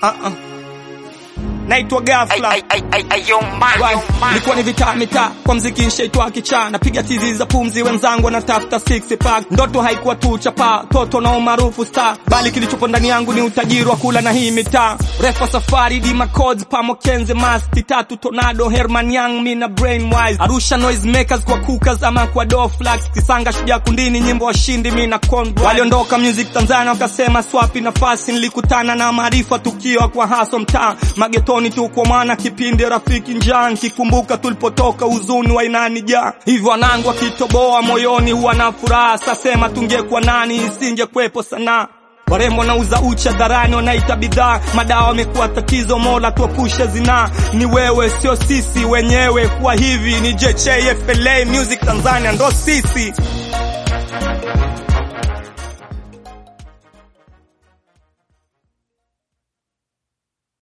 uh-uh. naitwa Gafla Nilikuwa ni vitaa mitaa kwa mziki nshaitwa kichaa, napiga tizi za pumzi, wenzangu wanatafuta six pack. Ndoto haikuwa tu chapa toto na umaarufu star, bali kilichopo ndani yangu ni utajiri wa kula na hii mitaa. Refa safari Dima Codes pamo Kenze Masti tatu Tornado Herman Young mi na Brainwise Arusha Noise Makers kwa Kukas ama kwa Doflax Kisanga Shujaa Kundini nyimbo washindi mi na Convoy waliondoka Music Tanzania wakasema swapi nafasi, nilikutana na maarifa tukiwa kwa haso mtaa magetoni tu kwa mwana kipindi rafiki njaa nikikumbuka tulipotoka huzuni wa inani ja hivyo wanangu wakitoboa moyoni huwa na furaha sasema tungekuwa nani isingekwepo sanaa warembo wanauza uchi hadharani wanaita bidhaa madawa wamekuwa tatizo mola tuepushe zinaa ni wewe sio sisi wenyewe kuwa hivi ni JJFLA Music Tanzania ndo sisi